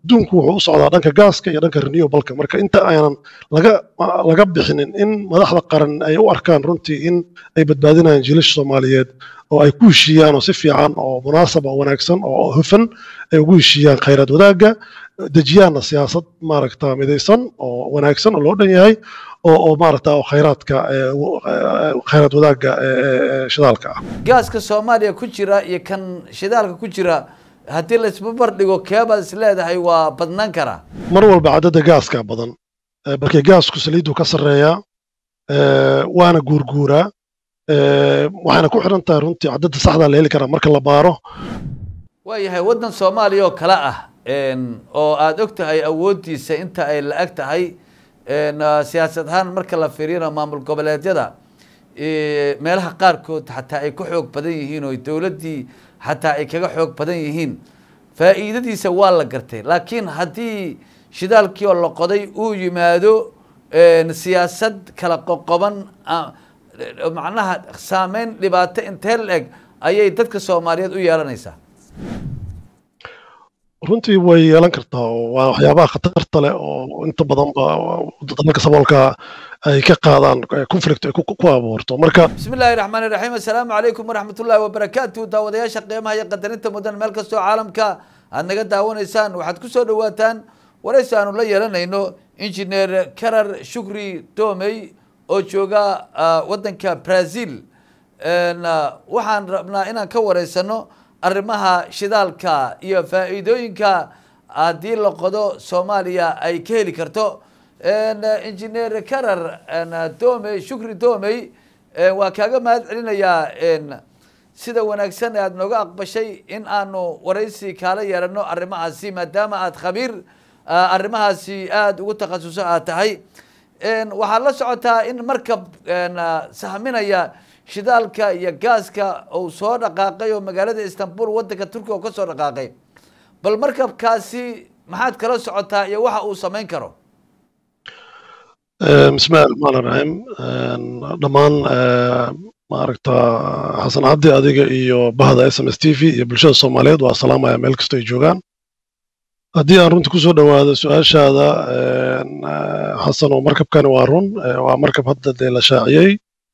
adduunku wuxuu u socdaa dhanka gaaska iyo dhanka renewableka marka inta aanan laga laga bixinin in madaxda qaran ay u arkaan runtii in ay badbaadinayaan jiilasha soomaaliyeed oo ay ku heshiiyaan oo si fiican oo munaasab oo wanaagsan oo hufan ay ugu heshiiyaan khayraad wadaagga dejiyaanna siyaasad maaragta midaysan oo wanaagsan oo loo dhan yahay oo oo maaragta oo khayraadka khayraad wadaagga shidaalka ah gaaska soomaaliya ku jira iyo kan shidaalka ku jira haddii la isbabar dhigo keebaad is leedahay waa badnaan karaa mar walba cadadda gaaska badan balkii gaasku saliiddu ka sarreeyaa waana guurguuraa waxayna ku xidhan tahay runtii cadadda saxdaa la heli karaa marka la baaro waayahay waddan soomaaliya oo kale ah oo aada og tahay awooddiisa inta ay la-eg tahay siyaasad ahaan marka la fiiriyana maamul goboleedyada meelaha qaarkood xataa ay ka xoog badan yihiin oo dowladdii xataa ay kaga xoog badan yihiin faa'iidadiisa waa la gartay laakiin haddii shidaalkii oo la qoday uu yimaado siyaasad kala qoqoban macnaha saameyn dhibaato intee la-eg ayay dadka soomaaliyeed u yeelanaysaa runtii way yeelan kartaa oo waa waxyaabaha khatarta leh oo inta badan ba dalalka saboolka ay ka qaadaan conflict ay ku abuurto marka bismi illaahi raxmaan iraxiim assalaamu calaykum waraxmat ullahi wabarakaatu daawadayaasha qiimaha iyo qadarinta mudan meel kastoo caalamka aad naga daawanaysaan waxaad ku soo dhawaataan waraysi aanu la yeelanayno injineer karar shukri domey oo jooga waddanka brazil waxaan rabnaa inaan ka wareysano arrimaha shidaalka iyo faa'iidooyinka haddii la qodo soomaaliya ay ka heli karto injineer karar domey shukri domey waa kaaga mahad celinayaa sida wanaagsan aad nooga aqbashay in aanu waraysi kaala yeelano arrimahaasi maadaama aad khabiir arrimahaasi aada ugu takhasuso aad tahay waxaad la socotaa in markab sahminaya shidaalka iyo gaaska uu soo dhaqaaqay oo magaalada istanbul waddanka turkiga oo ka soo dhaqaaqay bal markabkaasi maxaad kala socotaa iyo waxa uu samayn karo bismillahi raxmaan iraxiim dhammaan maaragta xasan cabdi adiga iyo bahda s m s t v iyo bulshada soomaaliyeed waa salaamaya meel kastoo ay joogaan haddii aan runtii kusoo dhowaado su-aashaada xasan oo markabkani waa run waa markab hadda dee la shaaciyey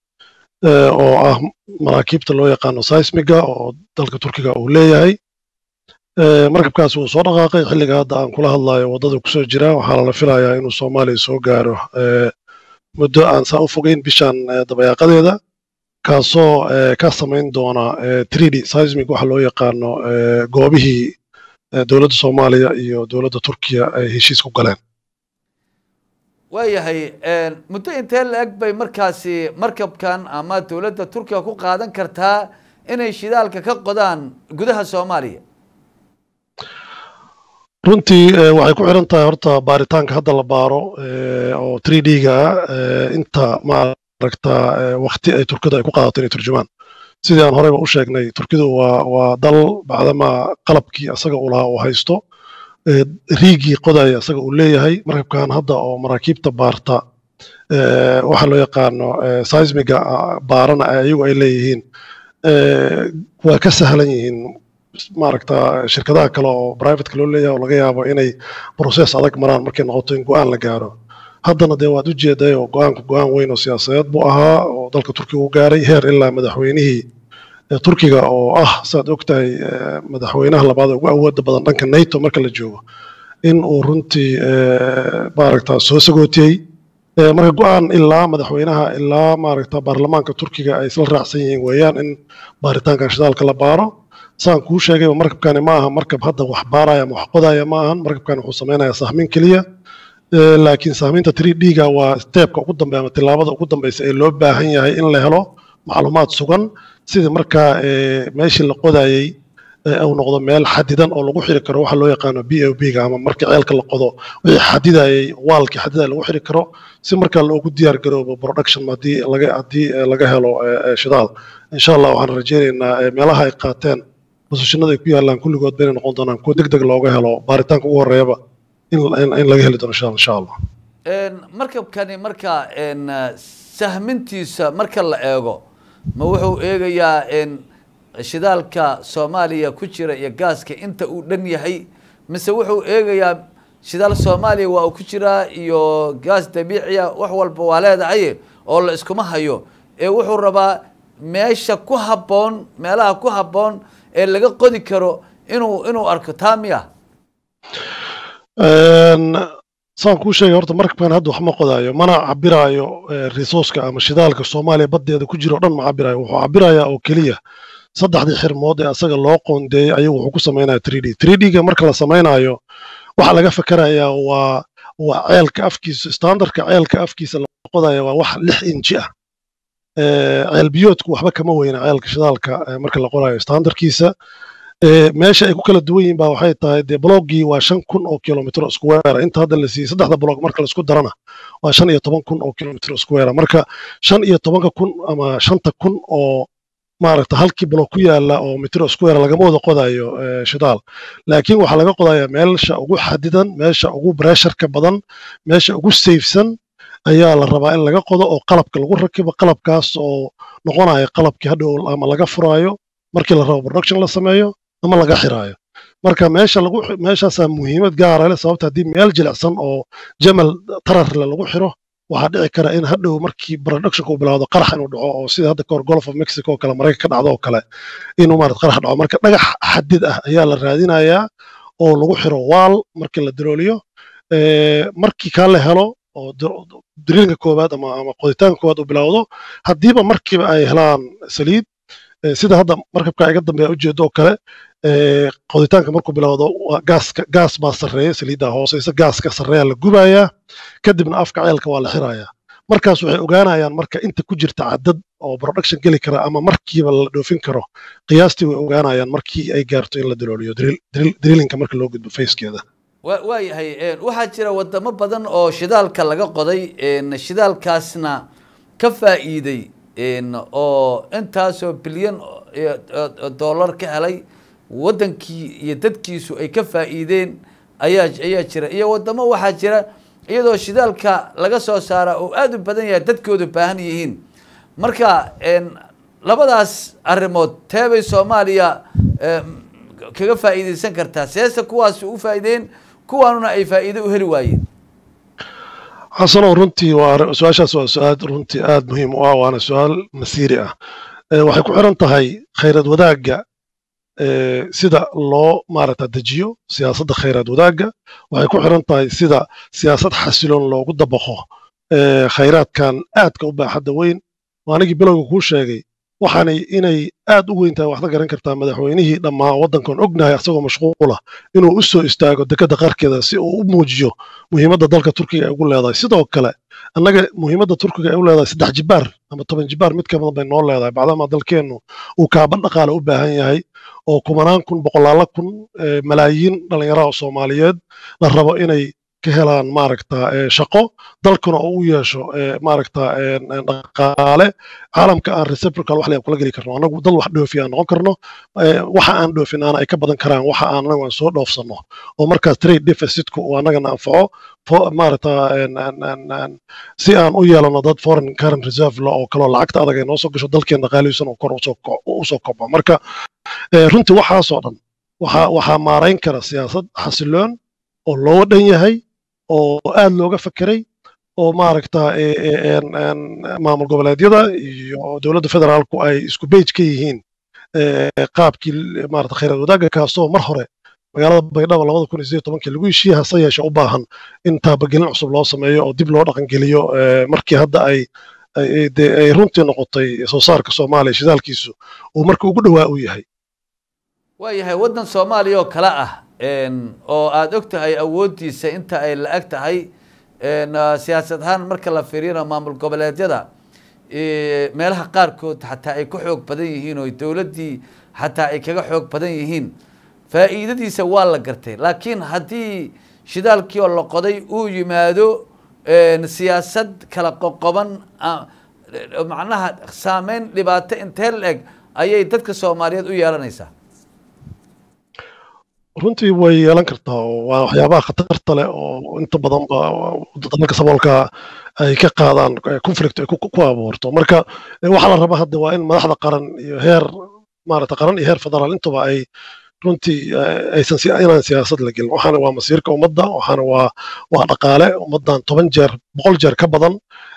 oo ah maraakiibta loo yaqaano seismiga oo dalka turkiga uu leeyahay markabkaas wuu soo dhaqaaqay xilliga hadda aan kula hadlayo waddada kusoo jira waxaa lala filayaa inuu soomaaliya soo gaaro muddo aan saa u fogeyn bishan dabayaaqadeeda kaasoo ka samayn doona trd seismic waxa loo yaqaano goobihii dowladda soomaaliya iyo dowladda turkiya ay heshiis ku galeen waayahay muddo intee la-eg bay markaasi markabkan ama dowladda turkiga ku qaadan kartaa inay shidaalka ka qodaan gudaha soomaaliya runtii waxay ku xiran tahay horta baaritaanka hadda la baaro oo three d ga ah inta maaragta wakti ay turkida ay ku qaadato inay turjumaan sidii aan horeyba u sheegnay turkidu waa waa dal bacdama qalabkii asaga uu lahaa uu haysto riigii qodaya asaga uu leeyahay markabkan hadda oo maraakiibta baarta waxa loo yaqaano seismiga baarana ayagu ay leeyihiin waa ka sahlan yihiin maaragta shirkadaha kale oo privateka loo leeyahay oo laga yaabo inay process adag maraan markay noqoto in go-aan la gaaro haddana dee waad ujeeday oo go-aanku go-aan weyn oo siyaasadeed buu ahaa oo dalka turkiga u gaaray heer ilaa madaxweynihii turkiga oo ah saad og tahay madaxweynaha labaad ugu awooda badan dhanka nato marka la joogo in uu runtii maaragta soo sagootiyey marka go-aan ilaa madaxweynaha ilaa maaragta baarlamaanka turkiga ay isla raacsan yihiin weeyaan in baaritaankan shidaalka la baaro saan kuu sheegayba markabkani ma aha markab hadda wax baaraya ama wax qodaya ma ahan markabkani wuxuu samaynayaa sahmin keliya laakiin sahminta three d ga waa steebka ugu dambeya ama tilaabada ugu dambeysa ee loo baahan yahay in la helo macluumaad sugan sidii markaa meeshii la qodayey uu noqdo meel xadidan oo lagu xiri karo waxa loo yaqaano b o b ga ama marka ceelka la qodo wixii xadidayey waalkii xadidaya lagu xiri karo si markaa loogu diyaar garoobo production haddii laga haddii laga helo shidaal insha allah waxaan rajaynaynaa meelaha ay qaateen bosishinada ay ku yaalaan kulligood baynay noqon doonaan kuwa deg deg looga helo baaritaanka ugu horeeyaba in laga heli doono insha allah markabkani marka sahmintiisa marka la eego ma wuxuu eegayaa shidaalka soomaaliya ku jira iyo gaaska inta uu dhan yahay mise wuxuu eegayaa shidaal soomaaliya waa uu ku jiraa iyo gaas dabiiciya wax walba waa leedahay oo la iskuma hayo ee wuxuu rabaa meesha ku habboon meelaha ku habboon ee laga qodi karo inuu inuu arko taa miya saan kuu sheegay horta markabkan hadda wax ma qodaayo mana cabiraayo resourceka ama shidaalka soomaaliya baddeeda ku jira o dhan ma cabiraayo wuxuu cabirayaa oo keliya saddexdii xirmood ee asaga loo qoondeeyey ayuu wuxuu ku samaynaya three d three d-ga marka la samaynayo waxa laga fakarayaa waa waa ceelka afkiisa standardka ceelka afkiisa la qodaya waa wax lix inji ah ceel biyoodku waxba kama weyna ceelka shidaalka marka la qorayo standardkiisa meesha ay ku kala duwan yihiin baa waxay tahay dee bloggii waa shan kun oo kilomitr square inta hadda la siiyey saddexda blog marka laisku darana waa shan iyo toban kun oo kilomitr square marka shan iyo tobanka kun ama shanta kun oo maaragta halkii blog ku yaala oo mitro square lagama wada qodayo shidaal laakiin waxaa laga qodayaa meesha ugu xadidan meesha ugu bresharka badan meesha ugu safesan ayaa la rabaa in laga qodo oo qalabka lagu rakibo qalabkaas oo noqonaya qalabkii hadhow ama laga furaayo markii la rabo production la sameeyo ama laga xiraayo marka meesha lagu meeshaasaa muhiimad gaara leh sababta haddii meel jilicsan oo jamal tararle lagu xiro waxaa dhici kara in hadhow markii productionka uu bilaawdo qarax inuu dhaco oo sida hadda kahor golf of mexico oo kale maraykan ka dhacdo oo kale inuu maarad qarax dhaco marka dhagax xadid ah ayaa la raadinayaa oo lagu xiro waal markii la darooliyo markii kaa la helo oo dirilinka koowaad ama ama qoditaanka koowaad uu bilaawdo haddiiba markiiba ay helaan saliid sida hadda markabka iga dambeeya ujeedo oo kale qoditaanka markuu bilowdo gaaska gaas baa sarreeya saliidda hooseysa gaaska sarreeya la gubayaa kadibna afka ceelka waa la xirayaa markaas waxay ogaanayaan marka inta ku jirta cadad oo production geli kara ama markiiba la dhoofin karo qiyaastii way ogaanayaan markii ay gaarto in la dalooliyo drillinka marka loo gudbo facekeeda waa yahay waxaa jira wadamo badan oo shidaalka laga qoday shidaalkaasna ka faa'iiday oo intaasoo bilyan dollar ka helay waddankii iyo dadkiisu ay ka faa'iideen ayaa ayaa jira iyo waddamo waxaa jira iyadoo shidaalka laga soo saara oo aada u badan yahay dadkoodu baahan yihiin marka labadaas arrimood teebay soomaaliya kaga faa'iideysan kartaa seese kuwaas u faa'iideen kuwaanuna ay faa'iido u heli waayeen xasanow runtii waa su-aashaas waa su-aal runtii aad muhiim u ah waana su-aal masiiri ah waxay ku xiran tahay khayrad wadaagga sida loo maaragta dejiyo siyaasadda khayraad wadaagga waxay ku xiran tahay sida siyaasad xasiloon loogu dabaqo khayraadkan aadka u baaxadda weyn oo anigii bilowga kuu sheegay waxaanay inay aad u weyn tahay waxda garan kartaa madaxweynihii dhammaa waddankan ognahay asagoo mashquula inuu u soo istaago dekedda qarkeeda si uu u muujiyo muhiimadda dalka turkiga ay ugu leedahay sidoo kale annaga muhiimadda turkiga ay u leedahay saddex jibaar ama toban jibaar mid ka badan bay noo leedahay bacdama dalkeennu uu kaaban dhaqaale u baahan yahay oo kumanaan kun boqolaalo kun malaayiin dhallinyaraha soomaaliyeed la rabo inay ka helaan maaragta shaqo dalkuna oo u yeesho maaragta dhaqaale caalamka aan reciprocal wax layaan kula geli karno annagu dal wax dhoofi aan noqon karno waxa aan dhoofinaana ay ka badan karaan waxa aan anagu aan soo dhoofsanno oo markaas trade deficitku uu annagana anfaco maaragta si aan u yeelano dad foreign current reserve la oo kaloo lacagta adag ay noo soo gasho dalkeen dhaqaalihiisana kor usoo kobco marka runtii waxaasoo dhan waxaa maarayn kara siyaasad xasiloon oo loo dhan yahay oo aad looga fekeray oo maaragta maamul goboleedyada iyo dowladda federaalku ay isku beyj ka yihiin qaabkii maarata khayraad wadaagga kaasoo mar hore magaalada baydhabo labada kun iyo sideed tobankii lagu heshiiyey hase yeeshe u baahan in taabagelin cusub loo sameeyo oo dib loo dhaqangeliyo markii hadda ay ay runtii noqotay soo saarka soomaaliya shidaalkiisu uu marka ugu dhowaa u yahay waa yahay waddan soomaaliya oo kale ah oo aada og tahay awooddiisa inta ay la-ag tahay siyaasad ahaan marka la fiiriyana maamul goboleedyada meelaha qaarkood xataa ay ka xoog badan yihiin oo dowladdii xataa ay kaga xoog badan yihiin faa'iidadiisa waa la gartay laakiin haddii shidaalkii oo la qoday uu yimaado siyaasad kala qoqoban macnaha saameyn dhibaato intee la eg ayay dadka soomaaliyeed u yeelanaysaa runtii way yeelan kartaa oo waa waxyaabaha khatarta leh oo inta badan ba dalka saboolka ay ka qaadaan conflict ay ku abuurto marka waxaa la rabaa hadda waa in madaxda qaran iyo heer maarata qaran iyo heer federaal intuba ay runtii aysan inaan siyaasad la gelin waxaana waa masiirka ummadda waxaana waa waa dhaqaale ummaddan toban jeer boqol jeer ka badan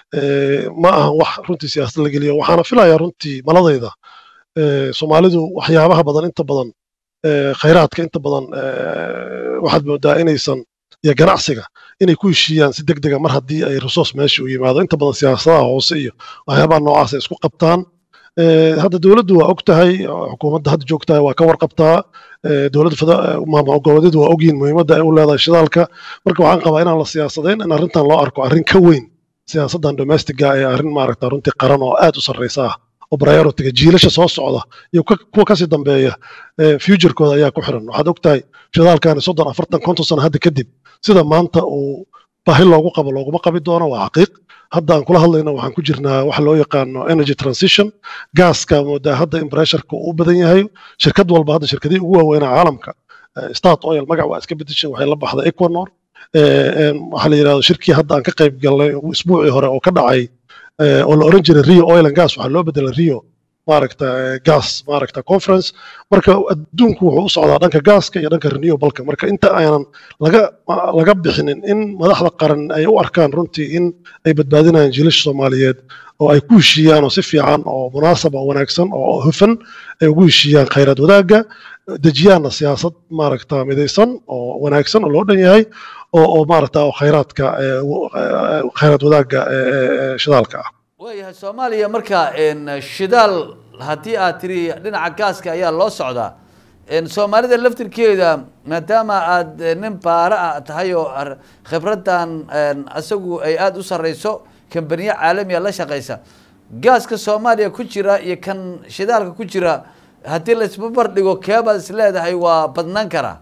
ma ahan wax runtii siyaasad la geliyo waxaana filayaa runtii maladayda soomaalidu waxyaabaha badan inta badan khayraadka inta badan waxaad moodaa inaysan iyo ganacsiga inay ku heshiiyaan si deg dega mar haddii ay resource meesha u yimaado inta badan siyaasadaha hoose iyo waxyaabaha noocaas ay isku qabtaan hadda dowladdu waa og tahay xukuumadda hadda joogtahay waa ka warqabtaa dowladda maamul goboleedyadu waa ogyihin muhiimadda ay u leedahay shidaalka marka waxaan qabaa inaan la siyaasadayn in arrintan loo arko arrin ka weyn siyaasaddan domestiga ee arrin maaragta runtii qaran oo aad u sarreysa ah oo prioritiga jiilasha soo socda iyo kuwa kasii dambeeya futurekooda ayaa ku xiran waxaad og tahay shidaalkani soddon afartan konton sano hadda kadib sida maanta uu baahi loogu qabo looguma qabi doono waa xaqiiq hadda aan kula hadlayno waxaan ku jirnaa waxa loo yaqaano energy transition gaaska moodaa hadda in pressureka uu badan yahay shirkad walba hadda shirkadihii ugu waaweynaa caalamka start oil magac waa iska bedeshay waxay la baxday equanor waxaa la yidhahdo shirkii hadda aan ka qayb galnay isbuucii hore oo ka dhacay oo la oran jiray rio oil and gas waxaa loo bedelay rio maaragta gas maaragta conference marka adduunku wuxuu u socdaa dhanka gaaska iyo dhanka renewableka marka inta aanan laga laga bixinin in madaxda qaran ay u arkaan runtii in ay badbaadinayaan jiilasha soomaaliyeed oo ay ku heshiiyaan oo si fiican oo munaasab oo wanaagsan oo hufan ay ugu heshiiyaan khayraad wadaagga dejiyaanna siyaasad maaragta midaysan oo wanaagsan oo loo dhan yahay oo oo maaragta oo khayraadka khayraad wadaagga shidaalka ah waayahay soomaaliya marka shidaal haddii aad tiri dhinaca gaaska ayaa loo socdaa soomaalida laftirkeeda maadaama aad nin baara ah tahay oo khibraddan isagu ay aada u sarreyso kambaniyo caalamiya la shaqeysa gaaska soomaaliya ku jira iyo kan shidaalka ku jira haddii laisbabar dhigo keebaad is leedahay waa badnaan karaa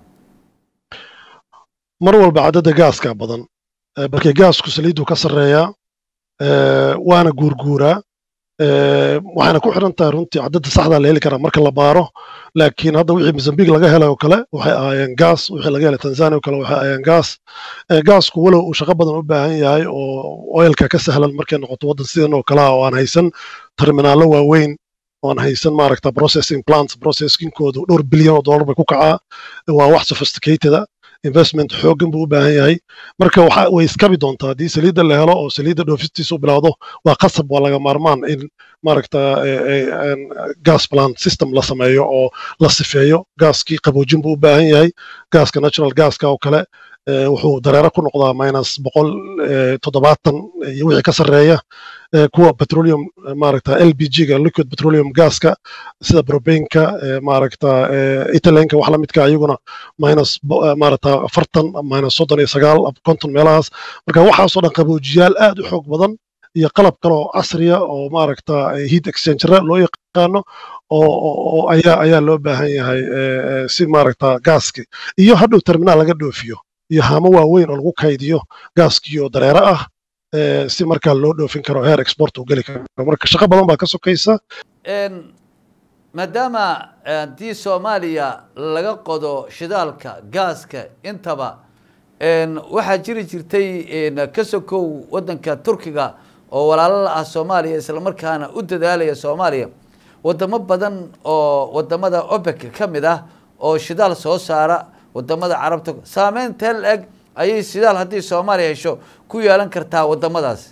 mar walba caddada gaaska badan balkii gaasku saliiddu ka sarreeyaa waana guurguuraa waxayna ku xiran tahay runtii caddada saxdaa la heli karaa marka la baaro laakiin hadda wixii mozambique laga helay oo kale waxay ahaayeen gaas wixii laga helay tanzania oo kale waxay ahaayeen gaas gaasku walow uu shaqo badan u baahan yahay oo oilka ka sahlan markay noqoto waddan sidan oo kale ah oo aan haysan terminaallo waaweyn oo aan haysan maaragta processing plants processingkoodu dhowr bilyan oo dollar bay ku kacaa waa wax sophisticated investment xooggan buu u baahan yahay marka waxa way iskabi doontaa haddii saliidda la helo oo saliidda dhoofistiisa u bilowdo waa qasab waa laga maarmaan in maaragta gas plant system la sameeyo oo la sifeeyo gaaskii qaboojin buu u baahan yahay gaaska natural gaska oo kale wuxuu dareero ku noqdaa minus boqol toddobaatan iyo wixii ka sarreeya kuwa petroleum maaragta lpg-ga liquid petroleum gaska sida probainka maaragta italenka wax lamidka iyaguna minus maaragta afartan minus soddon iyo sagaal konton meelahaas marka waxaasoo dhan qaboojiyaal aad u xoog badan iyo qalab kale oo casriya oo maaragta heat exchangera loo yaqaano oo ayaa ayaa loo baahan yahay si maaragta gaaski iyo hadhow terminaal laga dhoofiyo iyo haamo waaweyn oo lagu kaydiyo gaaskii oo dareero ah si markaa loo dhoofin karo heer export uu geli karo marka shaqo badan baa ka sokaysa maadaama haddii soomaaliya laga qodo shidaalka gaaska intaba waxaa jiri jirtay ka sokow waddanka turkiga oo walaalo la ah soomaaliya islamarkaana u dadaalaya soomaaliya wadamo badan oo wadamada opec ka mid ah oo shidaal soo saara wadamada carabta saameyn teel eg ayay shidaal haddii soomaaliya hesho ku yeelan kartaa wadamadaas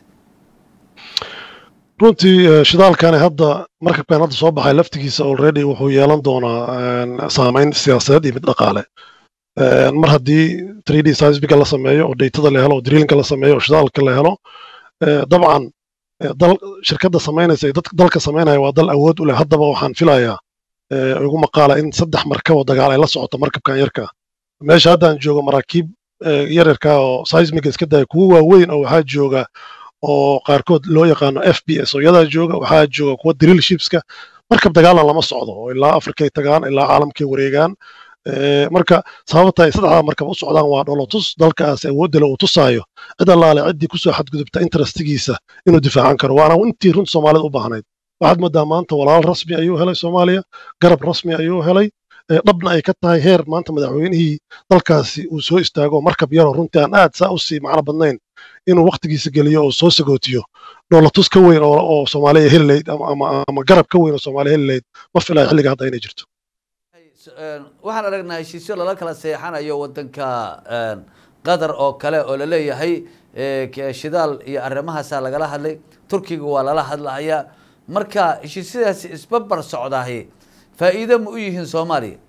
runtii shidaalkani hadda markabkan hadda soo baxay laftigiisa already wuxuu yeelan doonaa saameyn siyaasadeed iyo mid dhaqaale mar haddii three d seismiga la sameeyo oo daytada la helo oo drillinka la sameeyo oo shidaalka la helo dabcan dal shirkadda samaynaysa iyo dalka samaynaya waa dal awood u leh haddaba waxaan filayaa ugu maqaala in saddex markab oo dagaal ay la socoto markabkan yarka meesha haddaan joogo maraakiib yaryarka oo seismiga iska daya kuwo waaweyn oo waxaa jooga oo qaarkood loo yaqaano f b s oo iyadaa jooga waxaa jooga kuwa drill shipska markab dagaalan lama socdo oo ilaa afrikay tagaan ilaa caalamkay wareegaan marka sababta ay saddexdaa markab u socdaan waa dholotus dalkaas awoodda le uu tusaayo cid allaale ciddii kusoo xadgudubta interestigiisa inuu difaacan karo waana intii runta soomaalida u baahnayd waxaad moodaa maanta walaal rasmi ayuu helay soomaaliya garab rasmi ayuu helay dhabna ay ka tahay heer maanta madaxweynihii dalkaasi uu soo istaago markab yaroo runtii aan aad saa u sii macno badnayn inuu waktigiisa geliyo oo soo sagootiyo dhoolatus ka weyn oo soomaaliya heli layd ama garab ka weyn oo soomaaliya heli layd ma filayo xilliga hadda inay jirto waxaan aragnaa heshiisyo lala kala seexanayo wadanka qatar oo kale oo laleeyahay shidaal iyo arrimahaasaa lagala hadlay turkiga waa lala hadlahayaa marka heshiisyadaasi isbabar socdahay faa'iido ma u yihiin soomaaliya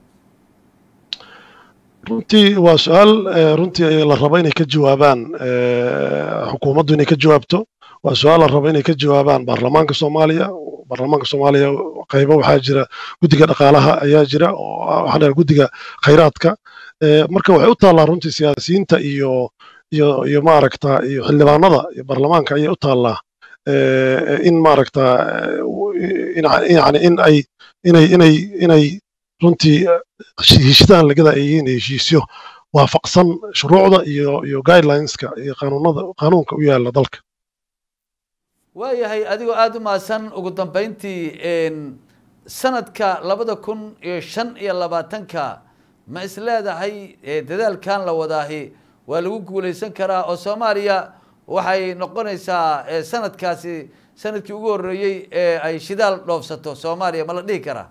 runtii waa su-aal runtii la rabo inay ka jawaabaan xukuumaddu inay ka jawaabto waa su-aal la rabo inay ka jawaabaan baarlamaanka soomaaliya baarlamaanka soomaaliya qaybo waxaa jira guddiga dhaqaalaha ayaa jira oo waxaa dheer guddiga khayraadka marka waxay u taallaa runtii siyaasiyiinta iyo iyo iyo maaragta iyo xildhibaanada iyo baarlamaanka ayay u taallaa in maaragta yani in ay inay inay inay runtii heshiisyadan lagada ay yihiin heshiisyo waafaqsan shuruucda iyo iyo guidelineska iyo qanuunada qanuunka u yaala dalka waayahay adigoo aada u mahadsan ugu dambeyntii sanadka labada kun iyo shan iyo labaatanka ma is leedahay dadaalkan la wadaahi waa lagu guulaysan karaa oo soomaaliya waxay noqonaysaa sanadkaasi sanadkii ugu horreeyey ee ay shidaal dhoofsato soomaaliya ma la dhihi karaa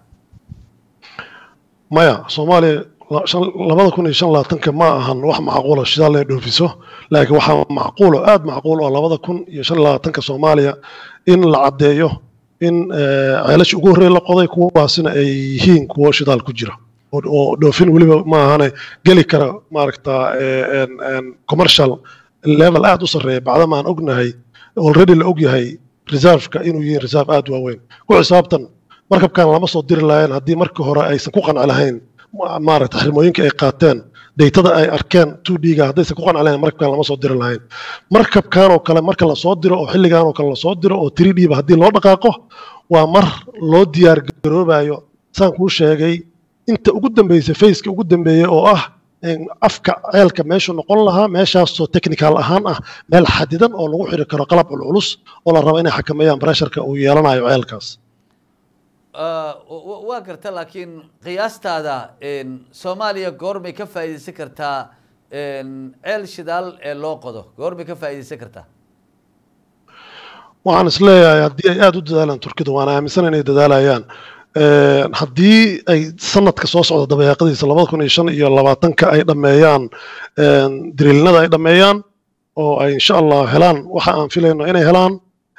maya soomaaliya labada kun iyo shan labaatanka ma ahan wax macquula shidaal inay dhoofiso laakiin waxaa macquulo aada macquul oo labada kun iyo shan labaatanka soomaaliya in la caddeeyo in ceelasha ugu horreeya la qoday kuwaasina ay yihiin kuwo shidaal ku jira oo dhoofin weliba ma ahane geli kara maaragta commercial level aada u sarreeya bacdama aan ognahay already la ogyahay reserveka inuu yihiin reserve aada waaweyn ku xisaabtan markabkan lama soo diri lahayn haddii markii hore aysan ku qanci lahayn maaragta xirmooyinka ay qaateen daytada ay arkeen two d-ga haddaysan ku qanci lahayn markabkan lama soo diri lahayn markabkan oo kale marka lasoo diro oo xilligan oo kale lasoo diro oo three d ba haddii loo dhaqaaqo waa mar loo diyaar garoobayo saan kuu sheegay inta ugu dambeysay faceka ugu dambeeyey oo ah afka ceelka meeshuu noqon lahaa meeshaasoo technical ahaan ah meel xadidan oo lagu xiri karo qalab culculus oo la rabo inay xakameeyaan bresharka uu yeelanayo ceelkaas waa garta laakiin qiyaastaada soomaaliya goormay ka faa'iidaysan kartaa ceel shidaal ee loo qodo goormay ka faa'iidaysan kartaa waxaan is leeyahay haddii ay aada u dadaalaan turkida waan aaminsan inay dadaalayaan haddii ay sanadka soo socda dabayaaqadiisa labada kun iyo shan iyo labaatanka ay dhammeeyaan diriilinada ay dhammeeyaan oo ay insha allah helaan waxa aan filayno inay helaan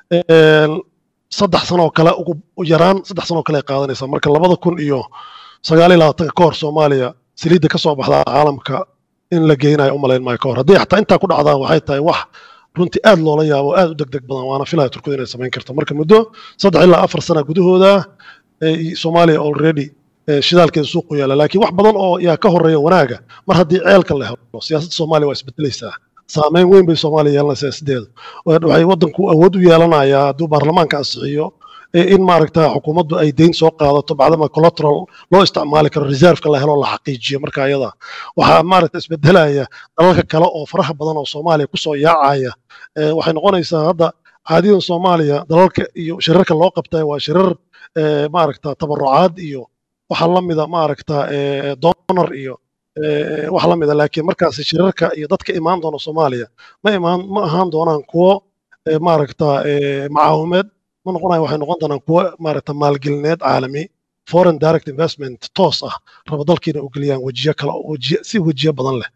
saddex sanoo kale ugu yaraan saddex sanoo kale ay qaadanaysaa marka labada kun iyo sagaal iyo labaatanka ka hor soomaaliya saliidda ka soo baxdaa caalamka in la geynayo u malayn maayo ka hor haddii xataa intaa ku dhacdaan waxay tahay wax runtii aad loola yaabo aad u deg deg badan waana filaya turkidu inay samayn karto marka muddo saddex ilaa afar sana gudahooda soomaaliya already shidaalkeeda suuqu yaala laakiin wax badan oo yaa ka horeeya wanaaga mar haddii ceelka la helo siyaasadda soomaaliya waa isbedelaysaa saameyn weyn bay soomaaliya yeelanaysaa sideedu waxay waddanku awood u yeelanayaa hadduu baarlamaanka ansixiyo in maaragta xukuumaddu ay deyn soo qaadato bacdama collateral loo isticmaali karo reserveka la helo la xaqiijiyo marka ayada waxaa maaragta isbedelaya dalalka kale oo faraha badan oo soomaaliya kusoo yaacaya waxay noqonaysaa hadda caadidan soomaaliya dalalka iyo shirarka loo qabtay waa shirar maaragta tabarucaad iyo waxa lamida maaragta donor iyo wax lamida laakiin markaas shirarka iyo dadka imaan doona soomaaliya ma imaan ma ahaan doonaan kuwo maaragta macaawimeed ma noqonayo waxay noqon doonaan kuwo maaragta maalgelineed caalami foreign direct investment toos ah raba dalkiina u geliyaan wejiyo kale wejiyo si wejiyo badan leh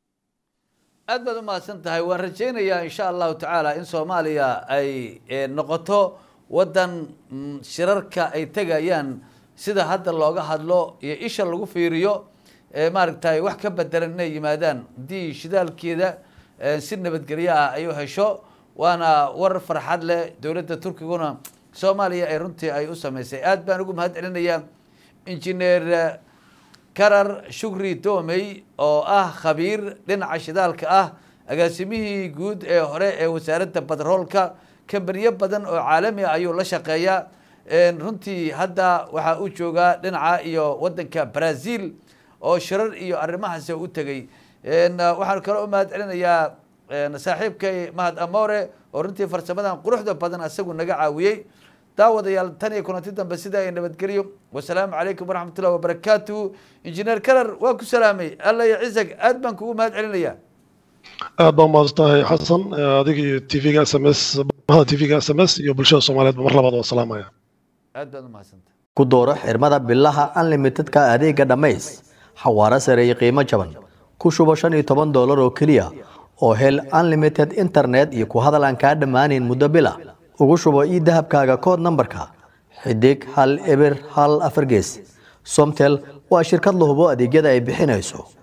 aad baad u mahadsan tahay waan rajaynayaa insha allahu tacaala in soomaaliya ay noqoto waddan shirarka ay tegayaan sida hadda looga hadlo iyo isha lagu fiiriyo maaragtay wax ka bedelan inay yimaadaan haddii shidaalkeeda si nabadgelyo ah ay u hesho waana war farxad leh dowladda turkiguna soomaaliya ay runtii ay u samaysay aad baan ugu mahad celinayaa injineer karar shukri doomey oo ah khabiir dhinaca shidaalka ah agaasimihii guud ee hore ee wasaaradda batroolka kambaniyo badan oo caalami ah ayuu la shaqeeyaa runtii hadda waxaa uu joogaa dhinaca iyo waddanka brazil oo shirar iyo arrimahaasi u tegey waxaan kaloo u mahad celinayaa saaxiibkay mahad amore oo runtii farsamadan quruxda badan asagu naga caawiyey daawadayaal tan iyo kulanti dambe sida ay nabadgeliyo wasalaamu calaykum waraxmat ullahi wabarakaatuhu injineer karar waa ku salaamay alla iyo cisag aad baan kugu mahad celinaya aad baa umahadsan tahay xasan adiga iyo t v-ga s m s bahda t v-ga s m s iyo bulshada soomaaliyeed ba mar labaad waa salaamaya aad baad umahadsantahay ku dooro xirmada bilaha unlimitedka adeega dhammays xawaaro sare iyo qiimo jaban ku shubo shan iyo toban doolar oo keliya oo hel unlimited internet iyo ku hadal aan kaa dhammaanayn muddo bila ugu shubo ii dahabkaaga kood nambarka xidig hal eber hal afar gees somtel waa shirkad la hubo adeegyada ay bixinayso